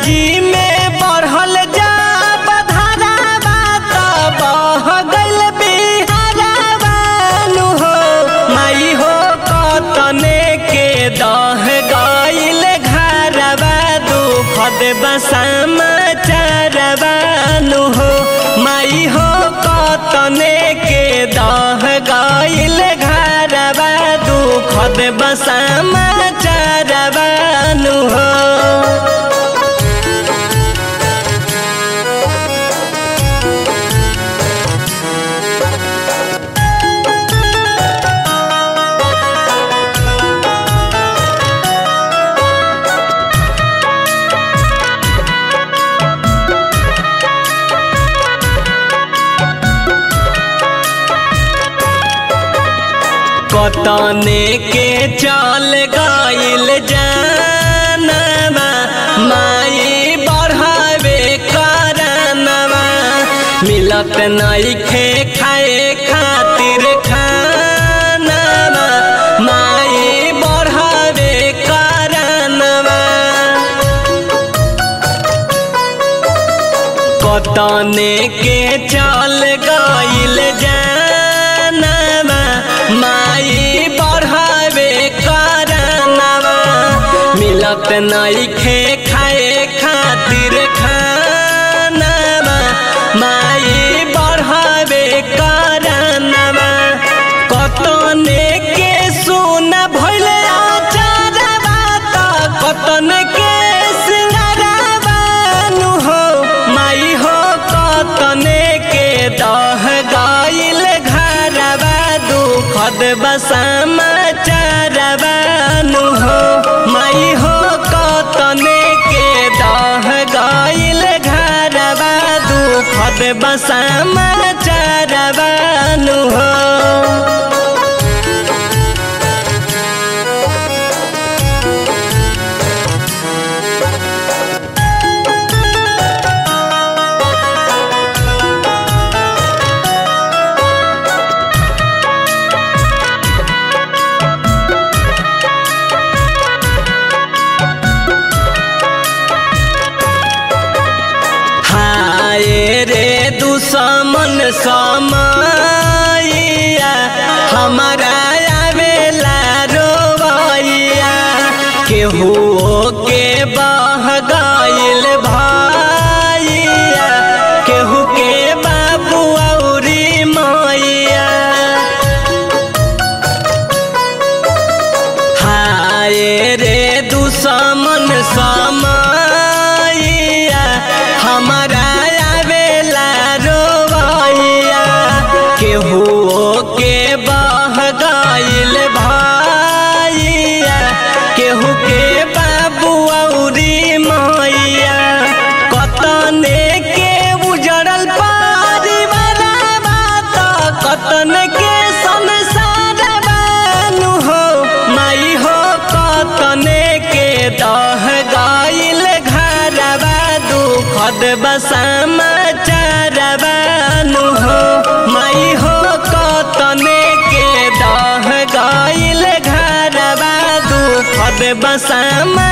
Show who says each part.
Speaker 1: जी में बढ़ल जा बधारावा त बह गइल बिहारावानु हो माई हो कतने के दह गइल घरवा दुख देबा समाचारवानु हो माई हो कतने के दह गइल घरवा दुख देबा समाचारवानु हो कतने के चल गइल जानवा माई बढ़ावे करनवा मिलत नइखे खाए खातिर खानवा माई बढ़ावे करनवा कतने के चल गइल जानवा माई बढ़ावे करनवा मिलत नइखे खाए खातिर खानवा माई बढ़ावे करनवा कतने के सुन भइले आचारवा त कतने के सिंगारवानु हो माई हो कतने के दह गइल घरवा दुखद बसमाचारवानु हो माई हो कतने के दह गइल घरवा दुखद बसमाचारवानु हो हाय रे दुश्मन समैया हमारा आवेला रोवैया केहू के बह गइल भैया केहू के बाबू औरी मैया हाय रे दुश्मन समैया हमारा आवेला रोवैया केहू के बह गइल भैया केहू के बाबू औरी मैया कतने के उजड़ल परिवारवा त कतने के संसार बानु हो माई हो कतने के दह गइल घरवा दुखद बसमाचारवानु हो माई हो कतने के दह गइल घरवा दुखद बसमा